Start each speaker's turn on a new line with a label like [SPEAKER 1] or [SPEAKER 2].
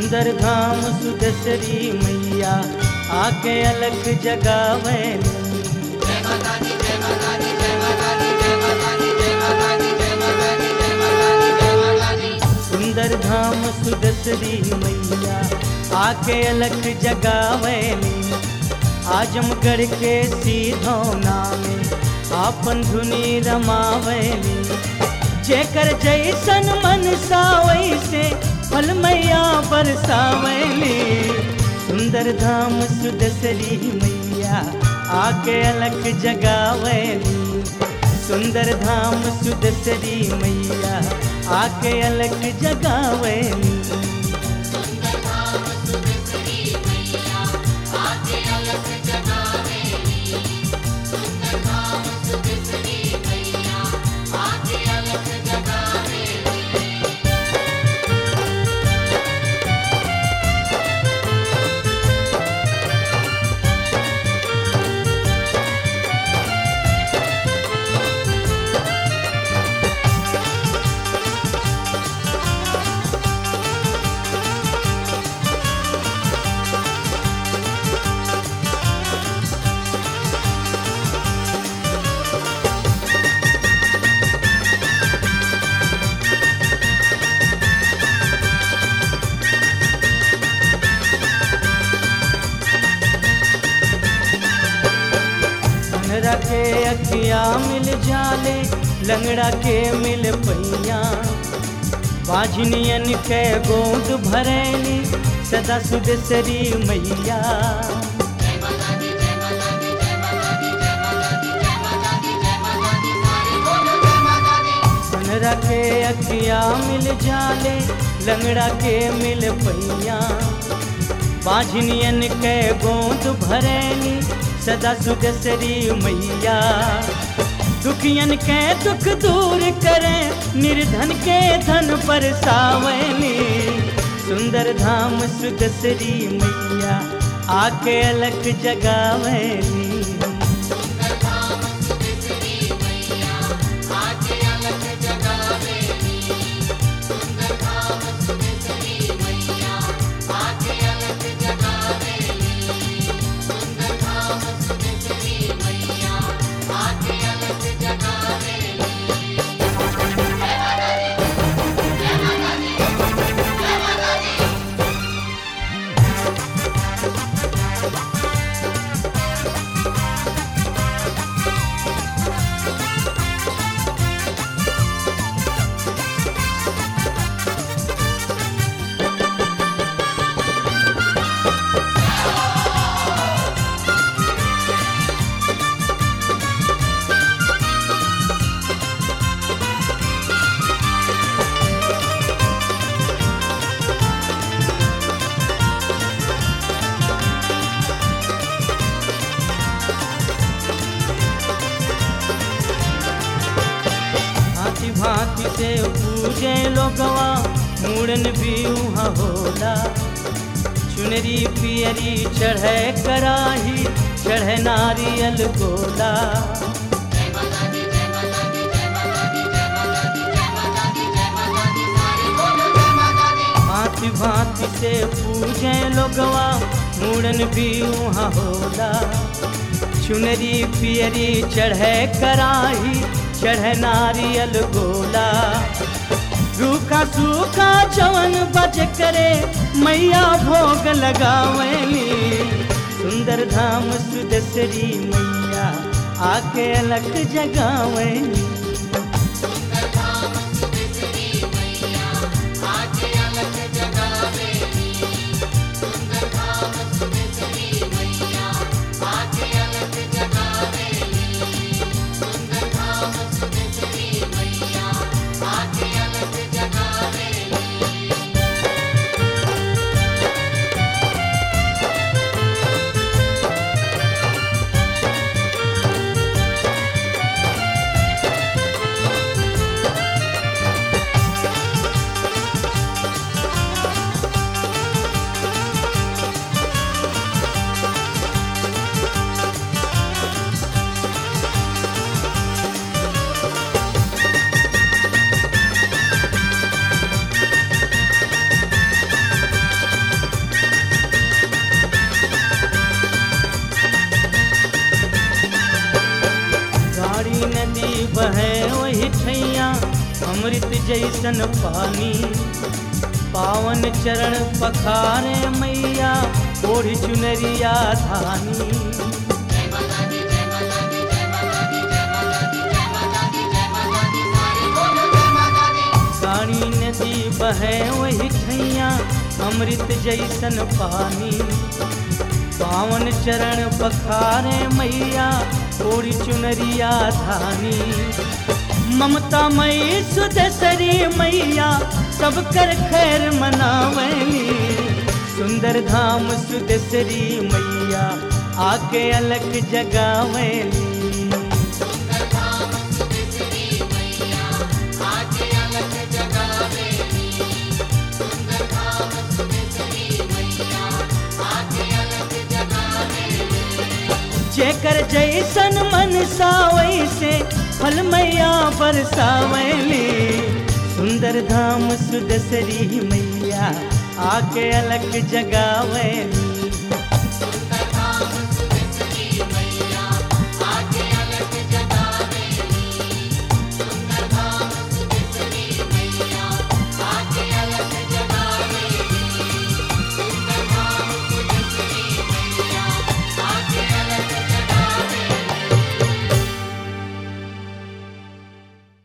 [SPEAKER 1] सुंदर धाम सुदसरी मैया आके अलख जगावैली सुंदर धाम सुदसरी मैया आके अलख जगावैली आजमगढ़ के सीधौना में आपन धुनी रमावैली जेकर जैसन मन सावैसे फल मैया बरसावैली सुंदर धाम सुदसरी मैया आके अलख जगावैली सुंदर धाम सुदसरी मैया आके अलख जगावैली लंगड़ा के अखिया मिल जाले लंगड़ा के मिल पैया बाझनियन के गोद भरैली सदा सुदसरी मैया लंगड़ा के अखिया मिल जाले लंगड़ा के मिल पैया बाझनियन के गोद भरैली सदा सुदसरी मैया दुखियन के दुख दूर करें निर्धन के धन पर सावनी सुंदर धाम सुदसरी मैया आके अलग जगावैली भांति भांति से पूजे लोगवा मूड़न भी उहाँ होला चुनरी पियरी चढ़े कराही चढ़े नारियल गोला भांति भांति से पूजे लोगवा मूड़न भी उहाँ होला चुनरी पियरी चढ़े कराही चढ़े नारियल गोला रूखा सूखा जवन बज करे मैया भोग लगावली सुंदर धाम सुदसरी मैया आके अलग जगावली अमृत जैसन पानी पावन चरण पखारे मैया ओढ़ चुनरिया धानी काली नदी बहे वही ठैया अमृत जैसन पानी पावन चरण पखारे मैया ओढ़ चुनरिया धानी ममता मई सुदसरी मैया सब कर खैर मनावली सुंदर धाम सुदसरी मैया आके अलग जगावली जेकर जैसन मन वैसे फल मैया बरसावली सुंदर धाम सुदसरी मैया आके अलग जगावली